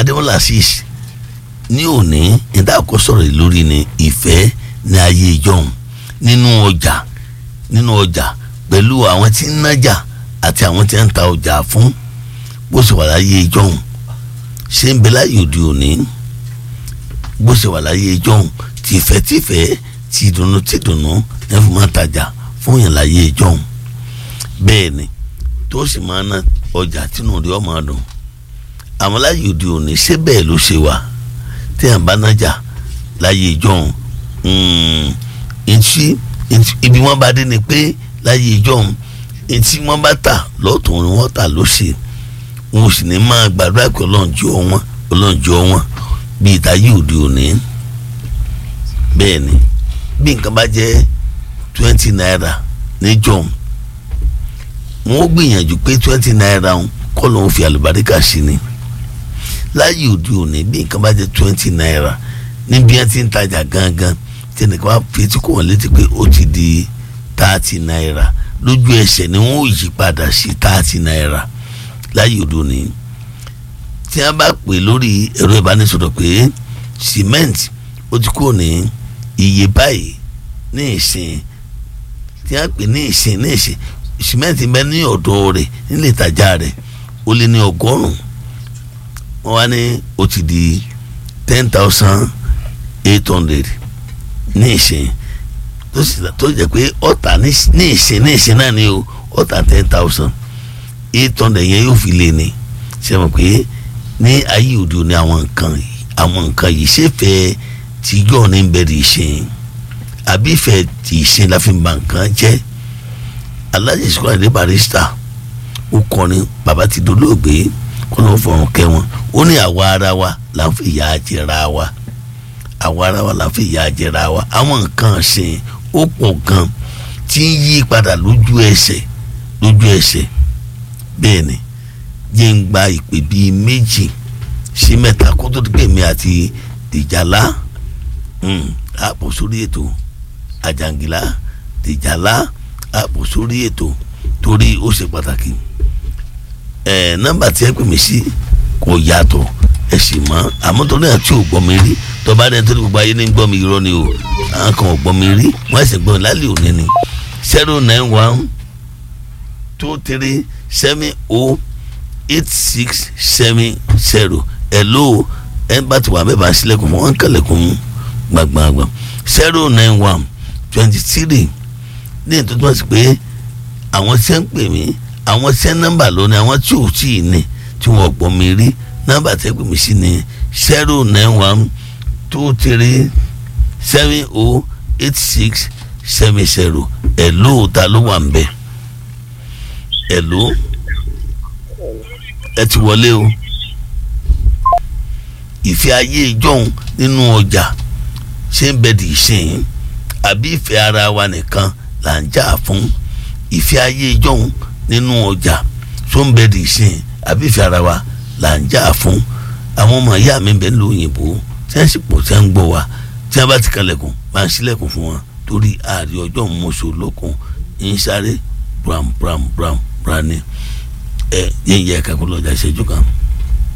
adémọlá sis ní òní níta kó sọ̀rọ̀ lórí ni ìfẹ́ ní ayé ìjọhún nínú ọjà nínú ọjà pẹ̀lú àwọn tí ń nájà àti àwọn tí ń ta ọjà fún bó ṣe wà láyé ìjọhún ṣé ń bẹ láyé òde òní bó ṣe wà láyé ìjọhún tìfẹ́tìfẹ́ tìdùnnú tìdùnnú ní fún máa tajà fún yàn láyé ìjọhún bẹ́ẹ̀ ni tó sì máa ná ọjà tínú rí ọmọ dùn àmọ́ láyé òde òní ṣé bẹ́ẹ̀ ló ṣe wà tí à ń bá nájà láyé ìjọhún ntí ibi wọn bá dé ni pé láyé ìjọhún ntí wọn bá tà lọ́tún ni wọ́n tà lósì wọn ò sì ní máa gbàdúrà pé ọlọ́njọ́ wọn ọlọ́njọ́ wọn bíi ìtayé òde òní bẹ́ẹ̀ ni bí nǹkan bá jẹ́ twenty naira níjọ́hún wọn ó gbìyànjú pé twenty naira kọ́ ló ń fi àlùbáríkà sí ni láyé òde òní bí nǹkan bá jẹ́ twenty naira níbi ẹ ti ń tajà gangan tí ẹnìkan bá fi etí kò wọ́n létí pé ó ti di thirty naira lójú ẹsẹ̀ ni wọ́n ó yí padà sí thirty naira láyé òde òní tí wọ́n bá pè lórí ẹ̀rọ ìbánisọ̀rọ̀ pé cement ó ti kúrò ní iye báyìí ní ìsìn tí wọ́n pè ní ìsìn ní ìsìn cement bẹ ní ọ̀dọ̀ rẹ̀ nílé ìtajà rẹ̀ ó lé ní ọgọ́rùn-ún wọ́n wá ní ó ti di ten thousand eight hundred ní ìsìn tó sì tó jẹ́ pé ọ̀tà ní ìsìn ní ìsìn náà ni o ọ̀tà ten thousand eight hundred yẹn yóò fi lé ní ṣe mọ̀ pé ní ayé òde òní àwọn nǹkan àwọn nǹkan yìí ṣe fẹ́ tìjọ́ ní bẹ̀rẹ̀ ìsìn àbí ìfẹ́ tí ìsìn la fi ba nǹkan jẹ́ Alhaji Sikiru Ayinde Barrister ó kọrin bàbá ti dolóògbé kó ló fọrùn kẹ́ wọn ó ní àwa ara wa là ń fi ìyà jẹra wa àwa ara wa là ń fi ìyà jẹra wa àwọn nǹkan ṣe ó pọ̀ gan tí ń yí padà lójú ẹsẹ̀ lójú ẹsẹ̀ bẹ́ẹ̀ ni jẹ́ ń gba ìpè bíi méjì sí mẹ́ta kó tó dé mi àti dìjàlá àpò sórí ètò àjàngìlá dìjàlá àpò sórí ètò torí ó ṣe pàtàkì ẹ nọ́mbà tí ẹ pè mí sí kò yàtọ̀ ẹ sì mọ̀ àmọ́ tó náà tí ò gbọ́ mi rí tọ́ba dẹ́n tó ní gbogbo ayé ní gbọ́ mi irọ́ ni o àwọn kan ò gbọ́ mi rí wọ́n ẹ̀sìn gbọ́ mi lálẹ́ òní ni zero nine one two three seven oh eight six seven zero hello ẹ bá ti wà bẹ́ẹ̀ bá sílẹ̀kùn fún wọn kẹlẹ̀kùn mú gbàgbàgbà zero nine one twenty three ní ètò tó wá sí pé àwọn tí ń pè mí àwọn tí ń nọ́mbà lónìí àwọn tí ò tí ì ní tí wọ́n gbọ́ mi rí nọ́mbà tẹ́ pè mí sí ni zero nine one two three seven oh eight six seven zero hello ta ló wà ń bẹ̀ hello ẹ ti wọlé o ìfẹ́ ayé ìjọ́un nínú ọjà ṣé ń bẹ dì í sìn àbí ìfẹ́ ara wa nìkan là ń jà fún ìfẹ́ ayé ìjọ́un nínú ọjà tó ń bẹ dì í sìn àbí ìfẹ́ ara wa là ń jà fún àwọn ọmọ ìyá mi bẹ́ẹ̀ ló òyìnbó tí wọ́n sì pọ̀ tí wọ́n ń gbọ́ wa tí wọ́n bá ti kalẹ̀kùn máa ń sílẹ̀kùn fún wọn torí ààrẹ ọjọ́ mọ̀ṣọ́ lókun ń sáré bram bram bram bram ni ẹ yẹn yẹ kakú lọ́jà ìṣẹ́jú kan.